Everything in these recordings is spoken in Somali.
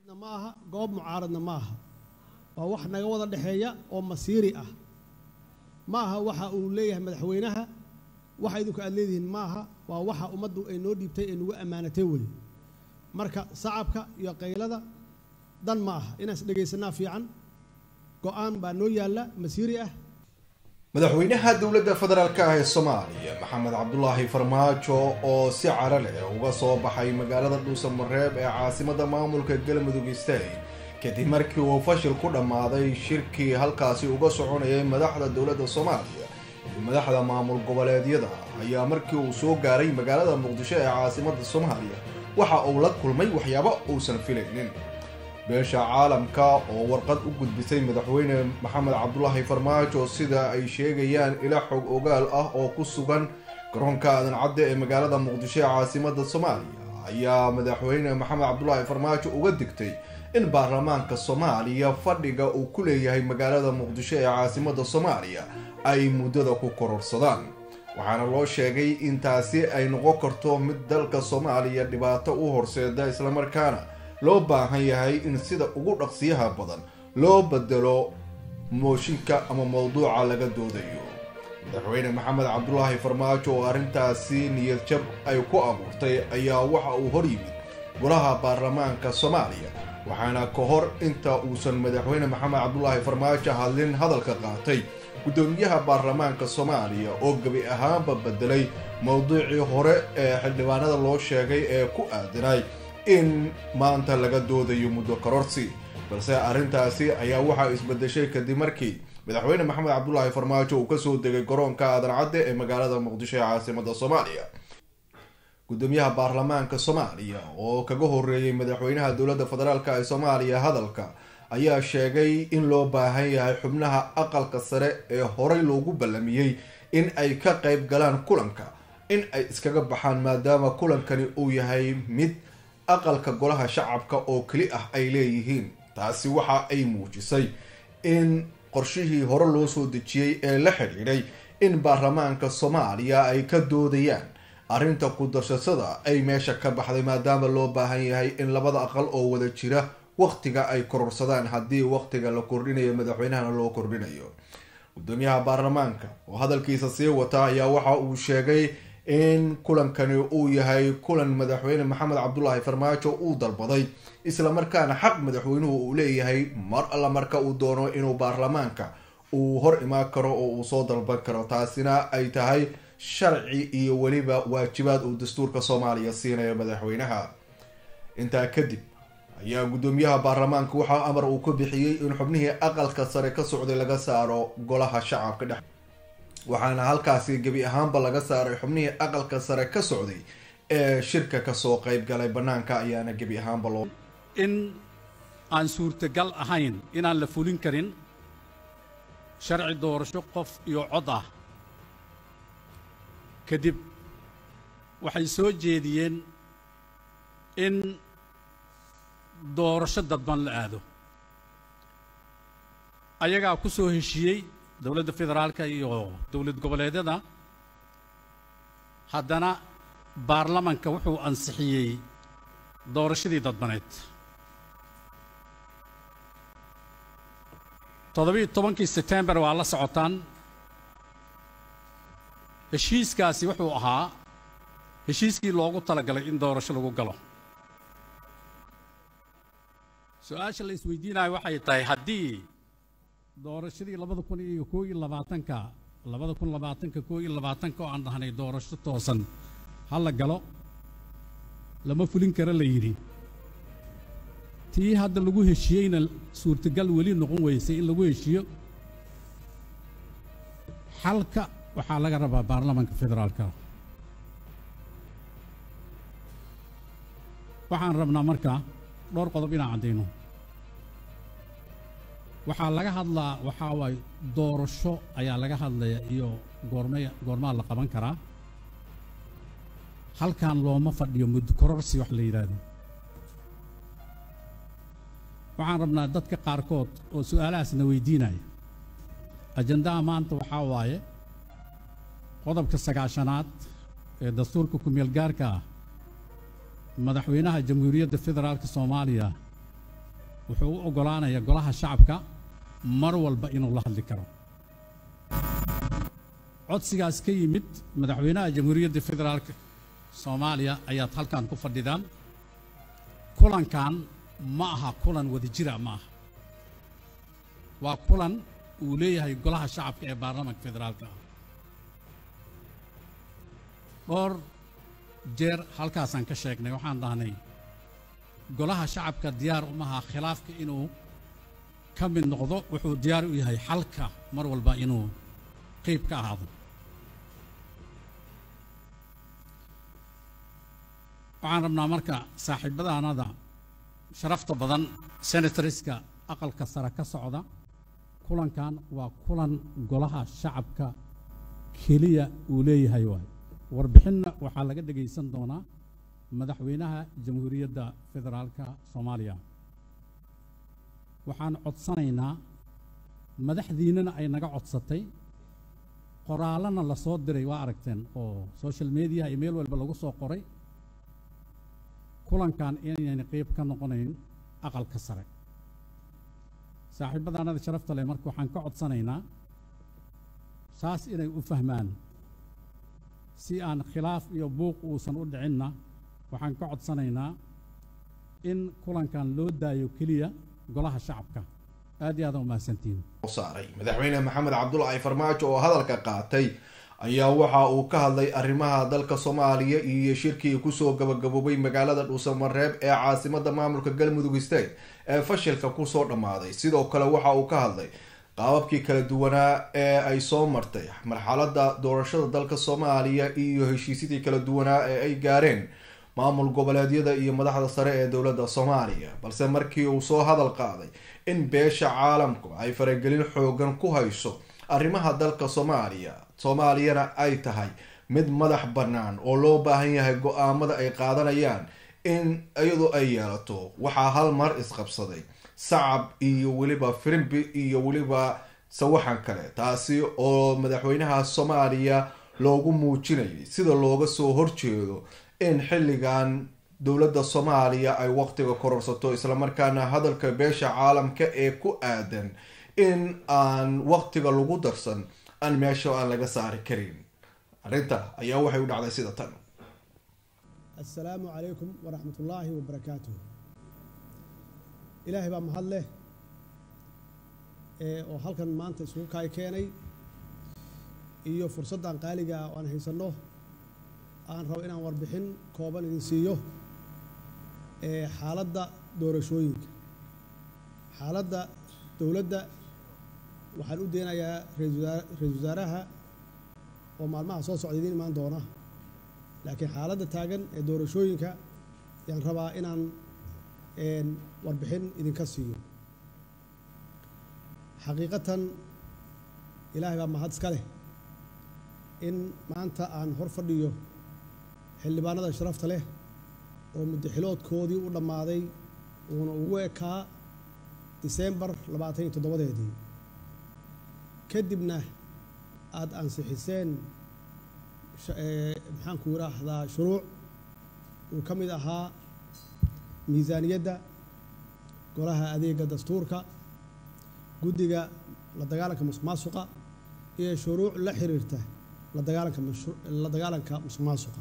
muxaafidna ma aha goob mucaaradna ma aha waa wax naga wada dhexeeya oo masiiri ah ma aha waxa uu leeyahay madaxweynaha waxa idinku aad leedihiin ma aha waa waxa ummaddu ay noo dhiibtay ee nagu ammaanatay weye marka sacabka iyo qaylada dan ma aha inaan is dhegaysanaa fiican go-aan baa noo yaalla masiiri ah madaxweynaha dowladda federaalk ah ee soomaaliya maxamed cabdulaahi farmaajo oo si cara leh uga soo baxay magaalada dhuusamareeb ee caasimadda maamulka galmudug state kadib markii uu fashil ku dhammaaday shirkii halkaasi uga soconayay madaxda dowladda soomaaliya iyo madaxda maamul goboleedyada ayaa markii uu soo gaaray magaalada muqdisho ee caasimadda soomaaliya waxa uu la kulmay waxyaabo uusan filaynin beesha caalamka oo warqad u gudbisay madaxweyne maxamed cabdulaahi farmaajo sida ay sheegayaan ila xog ogaal ah oo ku sugan garoonka aadan cadde ee magaalada muqdisho ee caasimadda soomaaliya ayaa madaxweyne maxamed cabdulaahi farmaajo uga digtay in baarlamaanka soomaaliya fadhiga uu ku leeyahay magaalada muqdisho ee caasimadda soomaaliya ay muddada ku kororsadaan waxaana loo sheegay in taasi ay noqon karto mid dalka soomaaliya dhibaato u horseeda islamarkaana loo baahan yahay in sida ugu dhaqsiyaha badan loo bedelo mooshinka ama mowduuca laga doodayo madaxweyne maxamed cabdulaahi farmaajo oo arrintaasi niyad jab ay ku abuurtay ayaa waxa uu hor yimid golaha baarlamaanka soomaaliya waxaana ka hor inta uusan madaxweyne maxamed cabdulaahi farmaajo hadlin hadalka qaatay guddoomiyaha baarlamaanka soomaaliya oo gebi ahaanba bedelay mowduucii hore ee xildhibaanada loo sheegay ee ku aadanay in maanta laga doodayo muddo kororsi balse arrintaasi ayaa waxaa isbedeshay kadib markii madaxweyne maxamed cabdulaahi farmaajo uu kasoo degay garoonka aadan cadde ee magaalada muqdisho ee caasimada soomaaliya guddoomiyaha baarlamaanka soomaaliya oo kaga horeeyey madaxweynaha dowladda federaalk ee soomaaliya hadalka ayaa sheegay in loo baahan yahay xubnaha aqalka sare ee horey loogu ballamiyey in ay ka qayb galaan kulanka in ay iskaga baxaan maadaama kulankani uu yahay mid aqalka golaha shacabka oo keli ah ay leeyihiin taasi waxa ay muujisay in qorshihii hore loo soo dejiyey ee la xidhiidhay in baarlamaanka soomaaliya ay ka doodayaan arrinta ku-darsashada ay meesha ka baxday maadaama loo baahan yahay in labada aqal oo wada jira waqtiga ay kororsadaan haddii waqtiga la kordhinayo madaxweynahana loo kordhinayo guddoomiyaha baarlamaanka oo hadalkiisa sii wata ayaa waxa uu sheegay in kulankani uu yahay kulan madaxweyne maxamed cabdulaahi farmaajo uu dalbaday islamarkaana xaq madaxweynuhu uu leeyahay mar alla marka uu doono inuu baarlamaanka uu hor imaan karo oo uu soo dalban karo taasina ay tahay sharci iyo weliba waajibaad uu dastuurka soomaaliya siinayo madaxweynaha intaa kadib ayaa guddoomiyaha baarlamaanka waxaa amar uu ka bixiyey in xubnihii aqalka sare ka socday laga saaro golaha shacabka dhex waxaana halkaasi gebi ahaanba laga saaray xubnihii aqalka sare ka socday ee shirka kasoo qeyb galay bannaanka ayaana gebi ahaanba loo in aan suurtagal ahayn inaan la fulin karin sharci doorasho qof iyo cod ah kadib waxay soo jeediyeen in doorasho dadban la aado ayagaa ku soo heshiiyey dowladda federaalka iyo dowlad goboleedyada haddana baarlamanka wuxuu ansixiyey doorashadii dadbaneed toddobiiyo tobankii setembar waa la socotaan heshiiskaasi wuxuu ahaa heshiiskii loogu talagalay in doorasho lagu galo su-aasha la isweydiinayo waxay tahay haddii doorashadii labada kun iyo koo iyo labaatanka labada kun labaatanka koo iyo labaatanka oo aan dhahnay doorasho toosan ha la galo lama fulin karo la yidhi tii hadda lagu heshiiyeyna suurtagal weli noqon weysay in lagu heshiiyo xalka waxaa laga rabaa baarlamanka federaalka waxaan rabnaa markaa dhowr qodob inaan caddayno waxaa laga hadlaa waxaa waaye doorasho ayaa laga hadlaya iyo goormay goormaa la qaban karaa halkan looma fadhiyo muddo kororsi wax la yidhaahdo waxaan rabnaa dadka qaarkood oo su'aalahaasna weydiinaya ajandaha maanta waxaa waaye qodobka sagaashanaad ee dastuurka ku-meel gaarka ah madaxweynaha jamhuuriyadda federaalka soomaaliya wuxuu u oggolaanayaa golaha shacabka mar walba inuu la hadli karo codsigaas ka yimid madaxweynaha jamhuuriyadda federaalka soomaaliya ayaad halkan ku fadhidaan kulankan ma aha kulan wadajira ma aha waa kulan uu leeyahay golaha shacabka ee baarlamaanka federaalka ah dhowr jeer halkaasaan ka sheegnay waxaan dhahnay golaha shacabka diyaar umaha khilaafka inuu ka mid noqdo wuxuu diyaar u yahay xalka mar walba inuu qeyb ka ahaado waxaan rabnaa marka saaxiibadaanada sharafta badan senatoriska aqalka sare ka socda kulankan waa kulan golaha shacabka keliya uu leeyahay waay warbixinna waxaa laga dhegaysan doonaa madaxweynaha jamhuuriyadda federaalka soomaaliya waxaan codsanaynaa madaxdiinnana ay naga codsatay qoraallana la soo diray waa aragteen oo social media iyo meel walba lagu soo qoray kulankan inayna qeyb ka noqonayn aqalka sare saaxiibadaanada sharafta leh marka waxaan ka codsanaynaa saas inay u fahmaan si aan khilaaf iyo buuq uusan u dhicinna waxaan ka codsanaynaa in kulankan loo daayo keliya golaha shacabka aad iyo aada u mahadsantihiin saaray madaxweyne maxamed cabdulaahi farmaajo oo hadalka qaatay ayaa waxa uu ka hadlay arrimaha dalka soomaaliya iyo shirkii kusoo gabagaboobay magaalada dhuusamareeb ee caasimada maamulka galmudug state ee fashilka kusoo dhammaaday sidoo kale waxa uu ka hadlay qaababkii kala duwanaa ee ay soo martay marxalada doorashada dalka soomaaliya iyo heshiisyadii kala duwanaa ee ay gaareen maamul goboleedyada iyo madaxda sare ee dowladda soomaaliya balse markii uu soo hadal qaaday in beesha caalamku ay faragelin xoogan ku hayso arrimaha dalka soomaaliya soomaaliyana ay tahay mid madax bannaan oo loo baahan yahay go-aamada ay qaadanayaan in iyadu ay yeelato waxaa hal mar isqabsaday sacab iyo weliba firimbi iyo weliba sawaxan kale taasi oo madaxweynaha soomaaliya loogu muujinayay sida looga soo horjeedo in xilligan dowladda soomaaliya ay waqtiga kororsato islamarkaana hadalka beesha caalamka ee ku aadan in aan waqtiga lagu darsan aan meesha aan laga saari karin arrinta ayaa waxay u dhacday sida tan assalaamu calaykum waraxmat ullaahi wabarakaatuh ilaahay baa mahad leh ee oo halkan maanta isugu kaay keenay iyo fursaddan qaaliga ah oo aan haysanno aan rabo inaan warbixin kooban idin siiyo ee xaaladda doorashooyinka xaaladda dowladda waxaan u deenayaa ra-isul wasaaraha oo maalmaha soo socda idiin imaan doona laakiin xaaladda taagan ee doorashooyinka ayaan rabaa inaan warbixin idinka siiyo xaqiiqatan ilaahay baa mahad iska leh in maanta aan hor fadhiyo xildhibaanada sharafta leh oo muddaxiloodkoodii u dhammaaday uuna ugu ekaa diseembar labaatan iyo toddobadeedii kadibna aada ansixiseen maxaanku yidhaahdaa shuruuc uu ka mid ahaa miisaaniyadda golaha adeega dastuurka guddiga la dagaalanka musuq maasuqa iyo shuruuc la xiriirta la dagaalanka la dagaalanka musuq maasuqa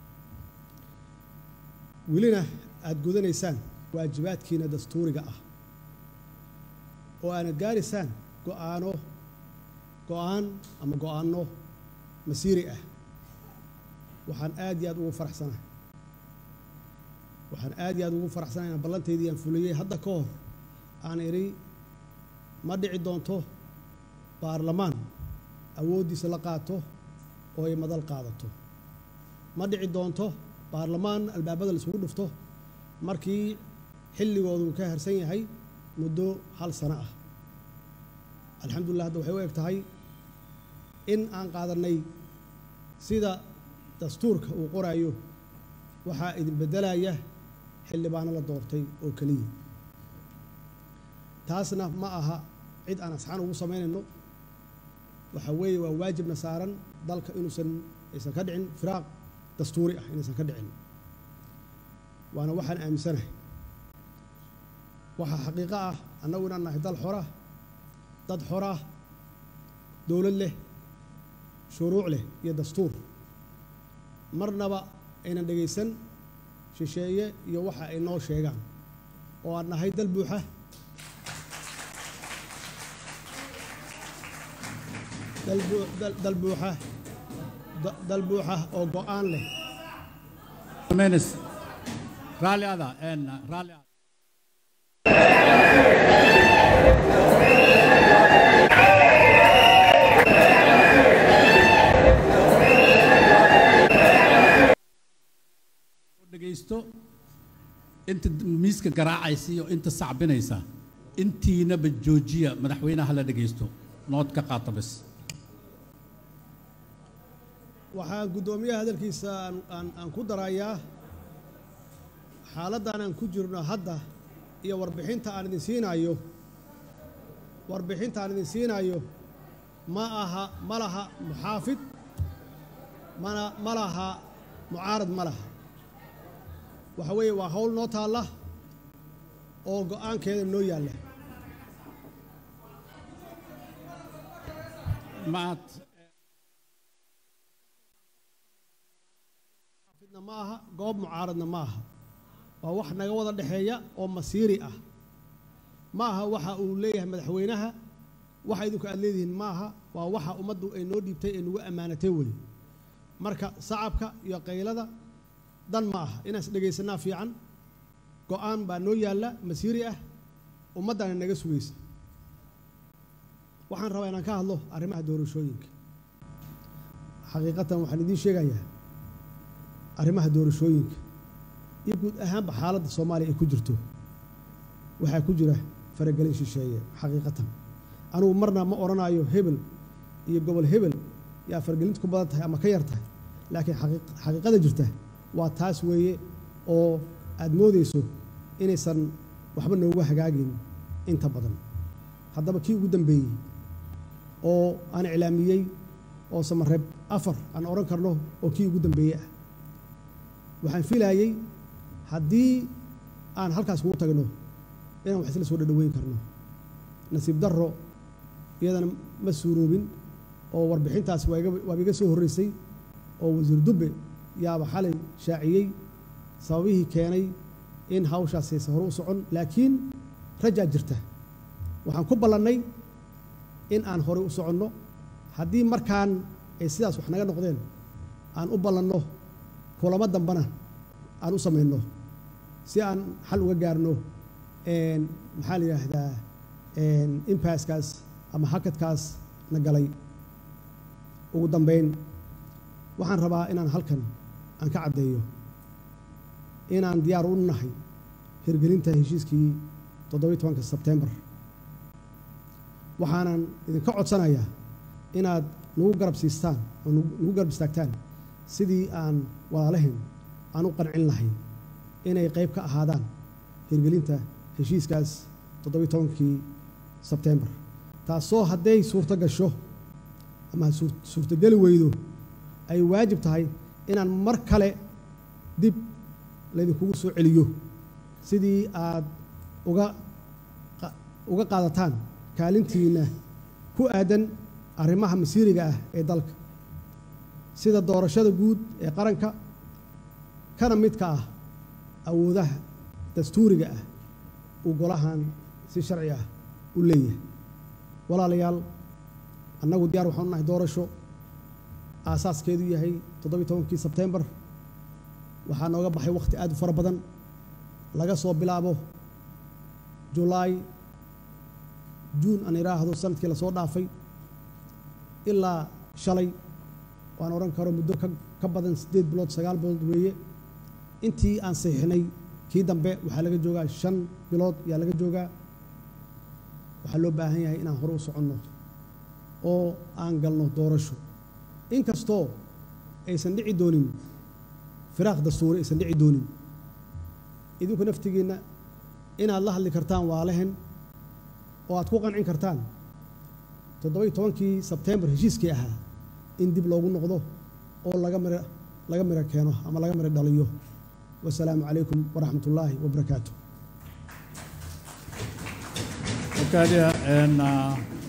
welina aada gudanaysaan waajibaadkiina dastuuriga ah oo aana gaaraysaan go-aano go-aan ama go-aanno masiiri ah waxaan aad iyo aad ugu faraxsanahay waxaan aad iyo aad ugu faraxsanahay inaan ballantaydii aan fuliyey hadda ka hor aan idhi ma dhici doonto baarlamaan awooddiisa la qaato oo ay madal qaadato ma dhici doonto baarlamaan albaabada laisugu dhufto markii xilligoodu uu ka harsan yahay muddo hal sano ah alxamdulillah hadda waxay u eg tahay in aan qaadannay sida dastuurka uu qoraayo waxaa idin beddelaya xildhibaano la doortay oo keliya taasna ma aha cid aan asxaan ugu samaynayno waxa weeye waa waajibna saaran dalka inuusan aysan ka dhicin firaaq dastuuri ah inaysan ka dhicin waana waxaan aaminsanahay waxaa xaqiiqo ah annagu inaan nahay dal xora dad xora dowlad leh shuruuc leh iyo dastuur marnaba aynan dhegaysan shisheeye iyo waxa ay noo sheegaan oo aan nahay dal buuxa dal buu- dal- dal buuxa da- dal buuxa oo go'aan leh Menes. Rally ada, en rally ada. dhegaysto inta miiska garaacaysa iyo inta sacbinaysa intiinaba joojiya madaxweynaha la dhegaysto nood ka qaata bas waxaan guddoomiyaha hadalkiisa aan, aan, aan ku darayaa xaaladdan aan ku jirno hadda iyo warbixinta aan idin siinayo warbixinta aan idin siinayo ma aha ma laha muxaafid mana ma laha mucaarad ma laha waxa weeye waa hawl noo taalla oo go'aankeeda noo yaalla maad fidna ma aha goob mucaaradna ma aha waa wax naga wada dhexeeya oo masiiri ah ma aha waxa uu leeyahay madaxweynaha waxa idinku aad leedihiin ma aha waa waxa ummaddu ay noo dhiibtay ee nagu ammaanatay weye marka sacabka iyo qaylada dan ma aha inaan is dhegaysanaa fiican go'aan baa noo yaalla masiiri ah ummaddana naga sugaysa waxaan rabaa inaan ka hadlo arrimaha doorashooyinka xaqiiqatan waxaan idiin sheegayaa arrimaha doorashooyinka iyo guud ahaanba xaaladda soomaaliya ay ku jirto waxaa ku jira faragelin shisheeye xaqiiqatan anugu marna ma odhanayo hebel iyo gobol hebel yaa faragelinta ku badan tahay ama ka yar tahay laakiin xaqiiq- xaqiiqada jirta waa taas weeye oo aad moodayso inaysan waxba noogu hagaagin inta badan haddaba kii ugu dambeeyey oo aan iclaamiyey oo samareeb afar aan odhan karno oo kii ugu dambeeyey ah waxaan filaayey haddii aan halkaas kugu tagno inaan wax isla soo dhadhaweyn karno nasiib darro iyadana ma suuroobin oo warbixintaas waa iga- waaba iga soo horreysay oo wasiir dubbe yaaba xalay shaaciyey sababihii keenay in hawshaas aysan hore u socon laakiin rajaa jirta waxaan ku ballannay in aan horey u soconno haddii markaan ay sidaas wax naga noqdeen aan u ballanno kulamo dambana aan u samayno si aan xal uga gaarno een, maxaa la yidhaahdaa impaskaas ama hakadkaas na galay ugu dambayn waxaan rabaa inaan halkan aan ka caddeeyo inaan diyaar u nahay hirgelinta heshiiskii toddobiyi tobanka sebtembar waxaanan idinka codsanayaa inaad nagu garab siistaan oo nagu nagu garab istaagtaan sidii aan walaalahin aan u qancin lahayn inay qayb ka ahaadaan hirgelinta heshiiskaas toddobiyi tobankii sebtembar taasoo hadday suurto gasho ama suur- suurtogeli weydo ay waajib tahay inaan mar kale dib laydinkugu soo celiyo sidii aad uga qa- uga qaadataan kaalintiinna ku aadan arrimaha masiiriga ah ee dalka sida doorashada guud ee qaranka kana midka ah awoodaha dastuuriga ah uu golahan si sharci ah u leeyahay walaalayaal annagu diyaar waxaan u nahay doorasho aasaaskeedu yahay toddobiyi tobankii sebtembar waxaa nooga baxay wakhti aad u fara badan laga soo bilaabo julaay juun aan idhaahdo sanadkii lasoo dhaafay ilaa shalay waan odhan karo muddo ka ka badan siddeed bilood sagaal bilood weeye intii aan saxiixnay kii dambe waxaa laga joogaa shan bilood yaa laga joogaa waxaa loo baahan yahay inaan hore u soconno oo aan galno doorasho inkastoo aysan dhici doonin firaaq dastuuri aysan dhici doonin idinku naftigiinna inaad la hadli kartaan waalehen oo aad ku qancin kartaan toddobiyi tobankii sebtembar heshiiskii ahaa in dib loogu noqdo oo laga miro laga miro keeno ama laga miro dhaliyo wasalaamu calaykum waraxmat ullaahi wabarakaatu وكاليا ان